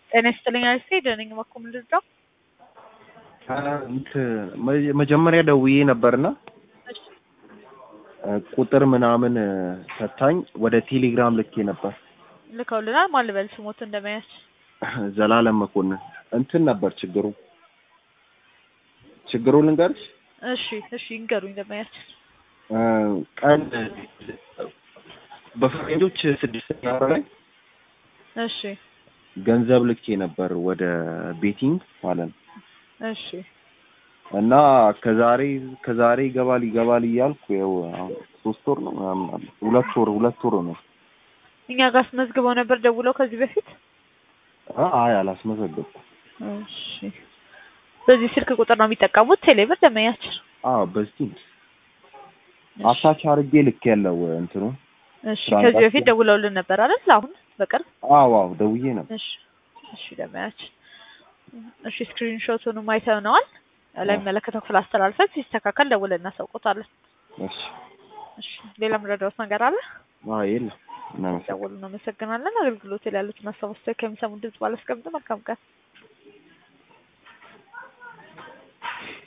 ጤና ይስጥልኝ አሪፍ ደነኝ ማኮ ምንድን ነው? መጀመሪያ ደውዬ ነበርና ቁጥር ምናምን ሰታኝ ወደ ቴሌግራም ልኬ ነበር። ልከውልናል። ማን ልበል ስሞት እንደመያዝ ዘላለም መኮንን እንትን ነበር ችግሩ ችግሩ ልንገርሽ። እሺ እሺ ይንገሩኝ እንደመያዝ ቀን በፈረንጆች ስድስተኛ ወር ላይ እሺ ገንዘብ ልኬ ነበር ወደ ቤቲንግ ማለት ነው። እሺ እና ከዛሬ ከዛሬ ይገባል ይገባል እያልኩ ያው አሁን ሶስት ወር ነው ምናምን አለ ሁለት ወር ሁለት ወር ነው። እኛ ጋር አስመዝግበው ነበር ደውለው ከዚህ በፊት አይ አላስመዘገብኩም። እሺ በዚህ ስልክ ቁጥር ነው የሚጠቀሙት ቴሌብር ደመያችን? አዎ በዚህ አታች አድርጌ ልክ ያለው እንትኑ እሺ ከዚህ በፊት ደውለውልን ነበር አይደል? አሁን በቅርብ አዎ አዎ ደውዬ ነበር። እሺ እሺ ደመያችን እሺ ስክሪንሾቱንም አይተነዋል። ለሚመለከተው ክፍል አስተላልፈን ሲስተካከል ደውለን እናሳውቆታለን። እሺ እሺ ሌላ ምረዳውት ነገር አለ? አዎ የለም። እናመሰግናለን። ደውሉ። እናመሰግናለን። አገልግሎት ላይ ያሉትን ሀሳብ አስተያየት ከሚሰሙ ድምጽ ባላስቀምጥ መልካም ቀን